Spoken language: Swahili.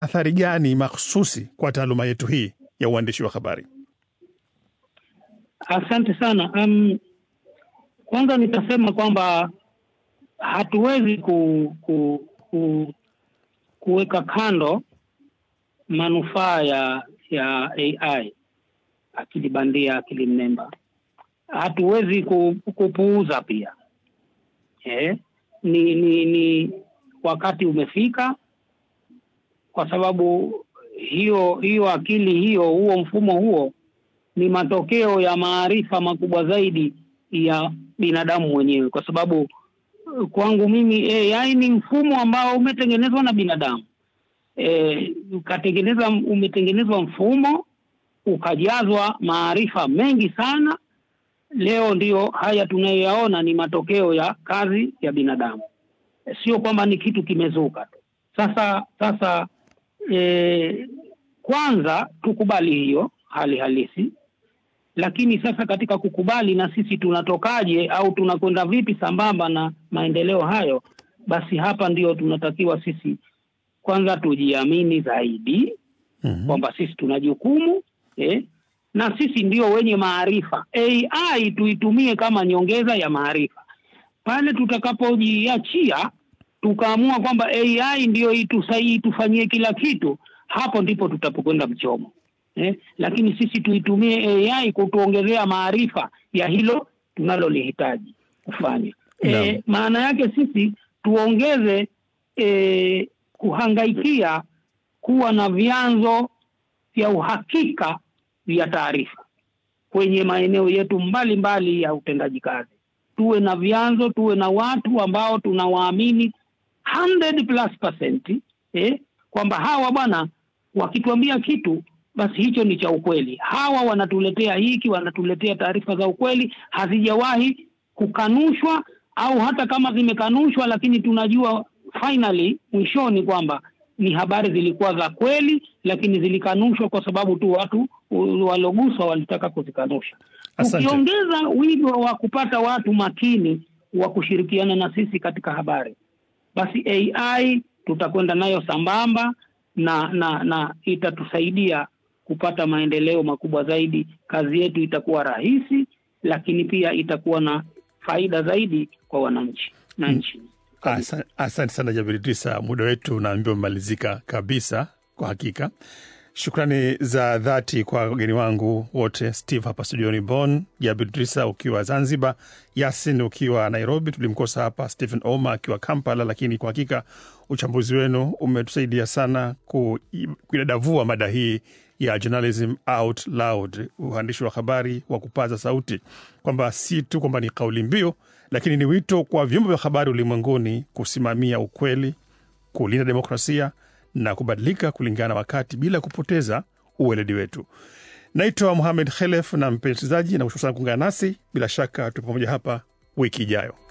athari gani makhususi kwa taaluma yetu hii ya uandishi wa habari? Asante sana. Um, kwanza nitasema kwamba hatuwezi ku, ku, ku, kuweka kando manufaa ya ya AI, akili bandia, akili mnemba. Hatuwezi ku, kupuuza pia eh, ni, ni, ni wakati umefika, kwa sababu hiyo hiyo akili hiyo, huo mfumo huo ni matokeo ya maarifa makubwa zaidi ya binadamu mwenyewe, kwa sababu kwangu mimi AI ni mfumo ambao umetengenezwa na binadamu e, ukatengeneza umetengenezwa mfumo ukajazwa maarifa mengi sana. Leo ndiyo haya tunayoyaona ni matokeo ya kazi ya binadamu, e, sio kwamba ni kitu kimezuka tu. Sasa sasa e, kwanza tukubali hiyo hali halisi lakini sasa katika kukubali na sisi tunatokaje au tunakwenda vipi sambamba na maendeleo hayo, basi hapa ndio tunatakiwa sisi kwanza tujiamini zaidi Mhm. kwamba sisi tuna jukumu eh, na sisi ndio wenye maarifa. AI tuitumie kama nyongeza ya maarifa. Pale tutakapojiachia tukaamua kwamba AI ndio itusaidie itufanyie kila kitu, hapo ndipo tutapokwenda mchomo eh, lakini sisi tuitumie AI kutuongezea maarifa ya hilo tunalolihitaji kufanya. Naam. Eh, maana yake sisi tuongeze eh, kuhangaikia kuwa na vyanzo vya uhakika vya taarifa kwenye maeneo yetu mbalimbali mbali ya utendaji kazi. Tuwe na vyanzo, tuwe na watu ambao tunawaamini 100 plus percent, eh, kwamba hawa bwana wakituambia kitu basi hicho ni cha ukweli. Hawa wanatuletea hiki, wanatuletea taarifa za ukweli, hazijawahi kukanushwa, au hata kama zimekanushwa, lakini tunajua finally mwishoni kwamba ni habari zilikuwa za kweli, lakini zilikanushwa kwa sababu tu watu u- waloguswa walitaka kuzikanusha. Asante. Tukiongeza wigo wa kupata watu makini wa kushirikiana na sisi katika habari, basi AI tutakwenda nayo sambamba na na na itatusaidia kupata maendeleo makubwa zaidi. Kazi yetu itakuwa rahisi, lakini pia itakuwa na faida zaidi kwa wananchi na nchi. Asa- Asante sana Jabir Idrisa, muda wetu unaambiwa umemalizika kabisa. Kwa hakika, shukrani za dhati kwa wageni wangu wote, Steve hapa studioni Bonn, Jabir Idrisa ukiwa Zanzibar, Yasin ukiwa Nairobi, tulimkosa hapa Stephen Oma akiwa Kampala, lakini kwa hakika uchambuzi wenu umetusaidia sana ku- kuidadavua mada hii ya journalism out loud, uandishi wa habari wa kupaza sauti, kwamba si tu kwamba ni kauli mbiu, lakini ni wito kwa vyombo vya habari ulimwenguni kusimamia ukweli, kulinda demokrasia na kubadilika kulingana na wakati bila kupoteza uweledi wetu. Naitwa Muhamed Khelef na mpenzi msikilizaji, na kushukuru sana kuungana nasi. Bila shaka tu pamoja hapa wiki ijayo.